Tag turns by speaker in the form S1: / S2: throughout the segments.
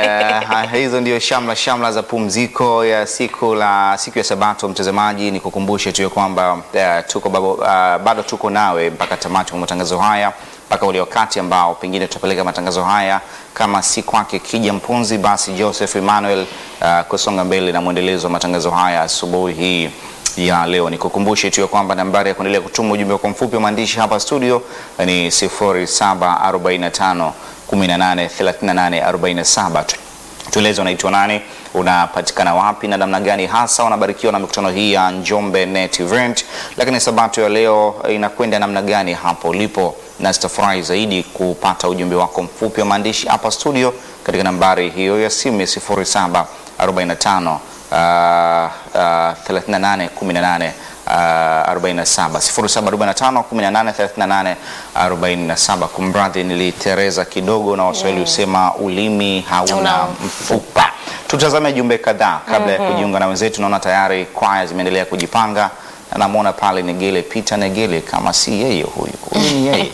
S1: Eh, hizo ndio shamla shamla za pumziko ya siku la siku ya Sabato. Mtazamaji, ni kukumbushe tu ya kwamba eh, tuko babo, uh, bado tuko nawe mpaka tamati wa matangazo haya mpaka ule wakati ambao pengine tutapeleka matangazo haya kama si kwake Kija Mpunzi, basi Joseph Emmanuel uh, kusonga mbele na mwendelezo wa matangazo haya asubuhi hii ya leo. Nikukumbushe tu ya kwamba nambari ya kuendelea kutuma ujumbe wako mfupi wa maandishi hapa studio ni 0745 18 38 47. Tueleze unaitwa nani, unapatikana wapi na namna gani hasa unabarikiwa na mikutano hii ya Njombe Net Event, lakini sabato ya leo inakwenda namna gani hapo ulipo, na sitafurahi zaidi kupata ujumbe wako mfupi wa maandishi hapa studio katika nambari hiyo ya simu ya 0745 uh, uh, 38 18 Uh, 47 0745 18 38 47. Kumradhi, nilitereza kidogo na Waswahili husema ulimi hauna
S2: Una
S1: mfupa. Tutazame jumbe kadhaa kabla ya kujiunga na wenzetu. Naona tayari kwaya zimeendelea kujipanga na namwona pale Negele Peter Negele, kama si yeye huyu huyu ni yeye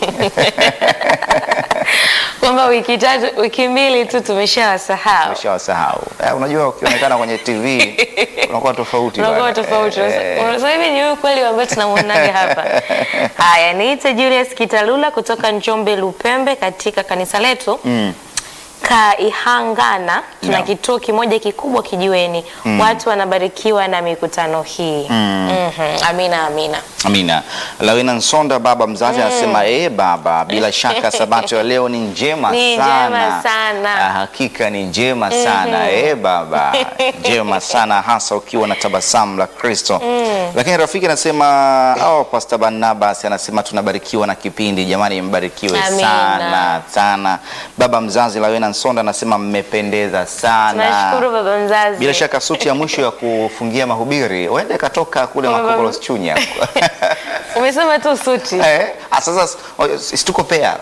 S2: kwamba wiki tatu wiki mbili tu tumeshawasahau
S1: Umeshawasahau. Eh, unajua ukionekana kwenye TV unakuwa tofauti
S2: unakuwa
S1: bwana.
S2: tofauti.
S1: Eh,
S2: Sasa hivi ni huyu kweli ambaye tunamwonaga hapa. Haya, niite Julius Kitalula kutoka Njombe Lupembe katika kanisa letu
S1: mm.
S2: Kaihangana tuna
S1: Naam.
S2: kituo kimoja kikubwa kijiweni. Watu wanabarikiwa na mikutano hii. Mhm. Amina, amina.
S1: Amina. Lawena Nsonda baba mzazi anasema eh, baba, bila shaka sabato ya leo ni njema
S2: Ni
S1: sana.
S2: njema sana.
S1: Ah, hakika ni njema sana eh, baba, njema sana hasa ukiwa na tabasamu la Kristo. Lakini rafiki anasema oh, Pastor Barnabas anasema tunabarikiwa na kipindi. Jamani, mbarikiwe
S2: Amina.
S1: sana sana. Baba mzazi Lawena Nsonda anasema mmependeza sana.
S2: Tunashukuru baba mzazi.
S1: Bila shaka suti ya mwisho ya kufungia mahubiri huenda ikatoka kule
S2: Baba-
S1: Makokolos Chunya.
S2: Umesema tu suti.
S1: Eh, ah, sasa oh, si tuko pea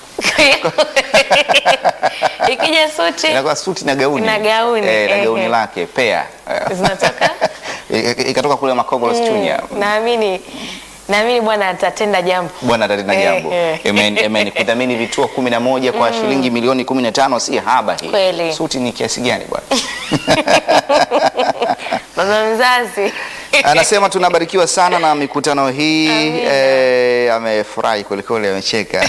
S2: Ikija suti
S1: inakuwa suti na gauni
S2: Na gauni,
S1: eh, na
S2: ehe.
S1: gauni lake pea Eh,
S2: zinatoka
S1: ik- ikatoka kule Makokolos Chunya.
S2: naamini naamini Bwana atatenda jambo.
S1: Bwana atatenda
S2: Eh,
S1: jambo.
S2: eh.
S1: Amen, amen. Kudhamini vituo kumi na moja kwa shilingi milioni kumi na tano si haba hii.
S2: Kweli.
S1: Suti ni kiasi gani bwana?
S2: Baba mzazi.
S1: Anasema tunabarikiwa sana na mikutano hii eh, amefurahi kwelikweli, amecheka.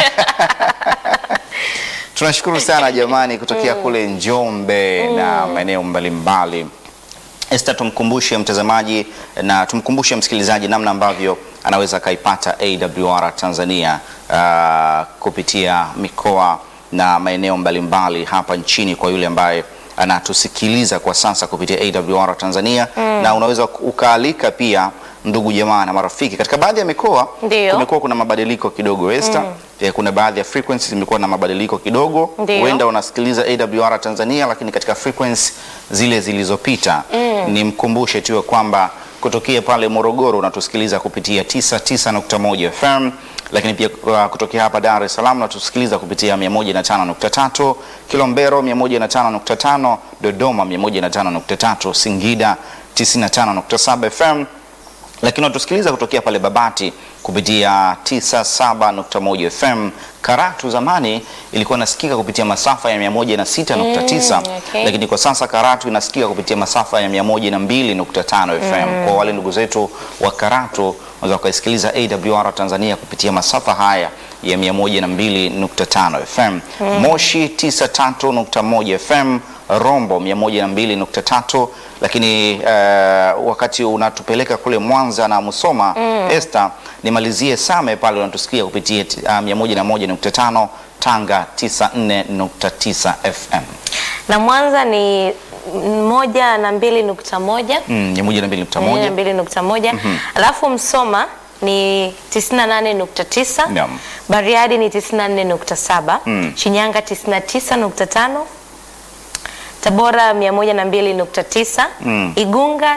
S1: Tunashukuru sana jamani, kutokea kule Njombe na maeneo mbalimbali. Esther, tumkumbushe mtazamaji na tumkumbushe msikilizaji namna ambavyo anaweza akaipata AWR Tanzania ah, kupitia mikoa na maeneo mbalimbali hapa nchini kwa yule ambaye anatusikiliza kwa sasa kupitia AWR Tanzania na unaweza ukaalika pia ndugu jamaa na marafiki katika baadhi ya mikoa
S2: Ndio.
S1: kumekuwa kuna mabadiliko kidogo Esther. Eh, kuna baadhi ya frequencies zimekuwa na mabadiliko kidogo
S2: Ndio.
S1: huenda unasikiliza AWR Tanzania lakini katika frequency zile zilizopita nimkumbushe tu ya kwamba kutokea pale Morogoro unatusikiliza kupitia 99.1 FM lakini pia uh, kutokea hapa Dar es Salaam unatusikiliza kupitia 105.3 Kilombero 105.5 Dodoma 105.3 Singida 95.7 FM lakini unatusikiliza kutokea pale Babati kupitia 97.1 FM. Karatu zamani ilikuwa inasikika kupitia masafa ya 106.9
S2: Mm, okay.
S1: lakini kwa sasa Karatu inasikika kupitia masafa ya 102.5 FM. Kwa wale ndugu zetu wa Karatu unaweza ukaisikiliza AWR Tanzania kupitia masafa haya ya 102.5 FM. Moshi 93.1 FM, Rombo 102.3 lakini uh, wakati unatupeleka kule Mwanza na Musoma Esther, nimalizie Same pale unatusikia kupitia uh, 101.5 Tanga 94.9 FM.
S2: Na Mwanza ni moja na mbili nukta moja
S1: Mm, 102.1
S2: moja na mbili nukta moja alafu Msoma ni 98.9
S1: Naam.
S2: Bariadi ni 94.7
S1: Mm.
S2: Shinyanga 99.5 Tabora 102.9, Igunga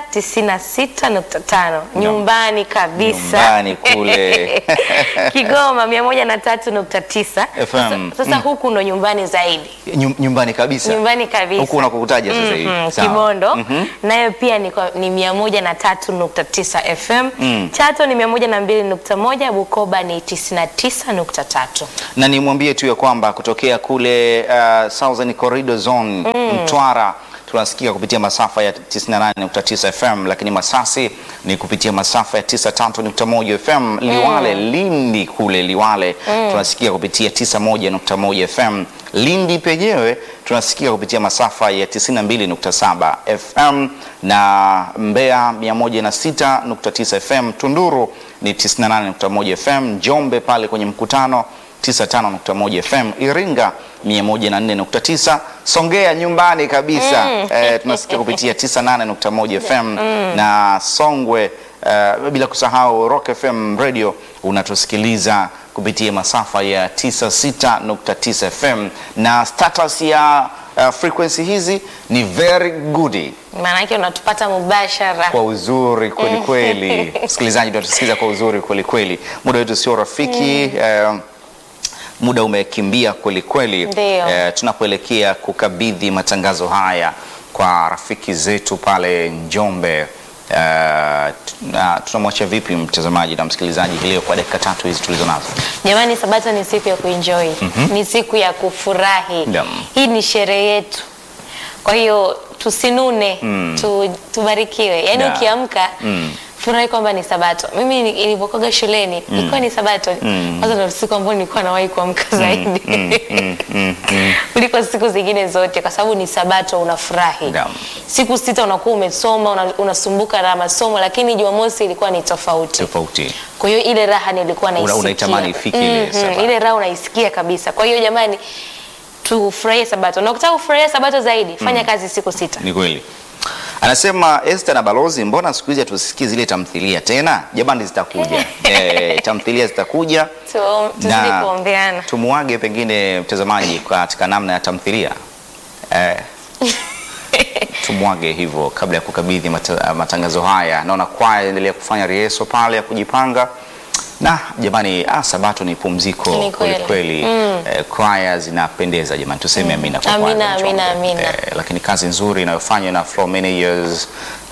S2: 96.5, nyumbani kabisa.
S1: Nyumbani kule.
S2: Kigoma 103.9.
S1: FM.
S2: Sasa, sasa huku ndo nyumbani zaidi.
S1: Nyum- nyumbani kabisa
S2: Nyumbani kabisa.
S1: huku unakokutaja sasa hivi
S2: Mhm,
S1: Sawa.
S2: Kibondo
S1: Mhm.
S2: nayo pia ni, kwa- ni 103.9 FM.
S1: Mm.
S2: Chato ni 102.1, Bukoba ni 99.3.
S1: na nimwambie tu ya kwamba kutokea kule uh, Southern Corridor Zone Mtwara tunasikia kupitia masafa ya 98.9 FM, lakini Masasi ni kupitia masafa ya 93.1 FM. Liwale Lindi kule Liwale tunasikia kupitia 91.1 FM. Lindi penyewe tunasikia kupitia masafa ya 92.7 FM na Mbeya 106.9 FM. Tunduru ni 98.1 FM. Njombe pale kwenye mkutano 95.1 FM, Iringa 104.9, Songea nyumbani kabisa eh, tunasikia kupitia 98.1 FM na Songwe eh, bila kusahau Rock FM radio unatusikiliza kupitia masafa ya 96.9 FM na status ya uh, frequency hizi ni very good
S2: Maana yake unatupata mubashara.
S1: kwa uzuri kweli kweli. Msikilizaji, tunatusikiza kwa uzuri kweli kweli. Muda wetu sio rafiki eh, muda umekimbia kweli kweli.
S2: Ndio.
S1: Eh, tunapoelekea kukabidhi matangazo haya kwa rafiki zetu pale Njombe. Uh, tuna- tunamwacha vipi mtazamaji na msikilizaji hii leo kwa dakika tatu hizi tulizo nazo?
S2: Jamani, Sabato ni siku ya kuenjoy, ni siku ya kufurahi.
S1: Naam.
S2: Hii ni sherehe yetu, kwa hiyo tusinune, tu, tubarikiwe. Yaani
S1: Da.
S2: ukiamka furahi kwamba ni Sabato. Mimi ni- nilipokuwa shuleni ilikuwa ni Sabato kwanza, ndio siku ambayo nilikuwa nawahi kuamka zaidi kuliko siku zingine zote, kwa sababu ni Sabato, unafurahi.
S1: Naam.
S2: Siku sita unakuwa umesoma, una- unasumbuka na masomo, lakini Jumamosi ilikuwa ni tofauti.
S1: Tofauti.
S2: Kwa hiyo ile raha nilikuwa
S1: Una-
S2: naisikia.
S1: unaitamani ifike ile
S2: Mhm,
S1: Sabato.
S2: ile raha unaisikia kabisa. Kwa hiyo jamani, tufurahie Sabato, na ukitaka kufurahia Sabato zaidi fanya kazi siku sita.
S1: Ni kweli. Anasema Esther na Balozi, mbona siku hizi hatusikii zile tamthilia tena? Jamani, zitakuja eh, tamthilia zitakuja
S2: Tu- Tuzidi
S1: na
S2: kuombeana.
S1: tumuage pengine mtazamaji katika namna ya tamthilia eh, tumwage hivyo kabla ya kukabidhi mata, matangazo haya. Naona kwaya endelea kufanya rieso pale ya kujipanga na jamani, ah, Sabato ni pumziko
S2: Ni
S1: kweli
S2: kweli.
S1: kweli. Eh, kwaya zinapendeza jamani, tuseme amina kwa kwaya
S2: Amina,
S1: za Njombe.
S2: amina, amina.
S1: Eh, lakini kazi nzuri inayofanywa na for many years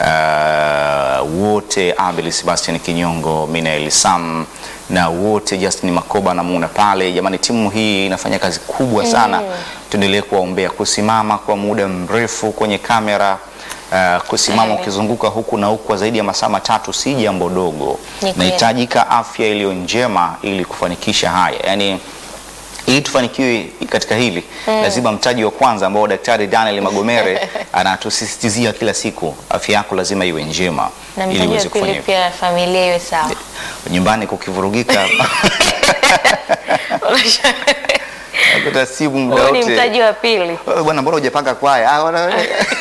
S1: uh, wote Abel Sebastian Kinyongo, Minael Sam na wote Justin Makoba na Muna pale, jamani, timu hii inafanya kazi kubwa sana. Tuendelee kuwaombea kusimama kwa muda mrefu kwenye kamera Uh, kusimama
S2: Amen.
S1: ukizunguka huku na huku kwa zaidi ya masaa matatu si jambo dogo.
S2: Ni kweli.
S1: Inahitajika afya iliyo njema ili kufanikisha haya, yaani ili tufanikiwe katika hili lazima mtaji wa kwanza ambao Daktari Daniel Magomere anatusisitizia kila siku, afya yako lazima iwe njema
S2: Na
S1: ili
S2: mtaji wa
S1: uweze kufanya
S2: pili
S1: hivyo.
S2: pia familia iwe sawa.
S1: Nyumbani kukivurugika kuta simu muda
S2: Huo ni
S1: wote.
S2: mtaji wa pili.
S1: "Wewe Bwana, mbona hujapanga kwaya? Ah, bwana,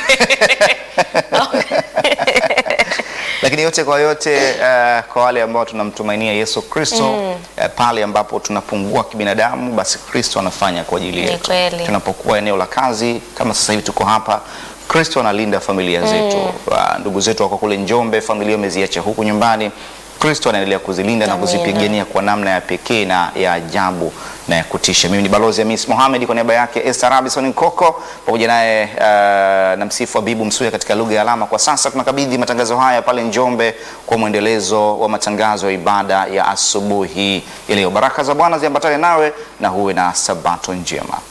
S1: lakini yote kwa yote eh, kwa wale ambao tunamtumainia Yesu Kristo eh, pale ambapo tunapungua kibinadamu, basi Kristo anafanya kwa ajili
S2: Ni
S1: yetu.
S2: kweli.
S1: Tunapokuwa eneo la kazi kama sasa hivi tuko hapa, Kristo analinda familia zetu. Ah, Ndugu zetu wako kule Njombe, familia wameziacha huku nyumbani. Kristo anaendelea kuzilinda na
S2: Amina.
S1: kuzipigania kwa namna ya pekee na ya ajabu na ya kutisha. Mimi ni balozi Hamis Mohamed kwa niaba yake Esther Robinson Nkoko pamoja naye uh, na msifu Abibu Msuya katika lugha ya alama. Kwa sasa tunakabidhi matangazo haya pale Njombe kwa mwendelezo wa matangazo ya ibada ya asubuhi ya leo. Baraka za Bwana ziambatane nawe na huwe na sabato njema.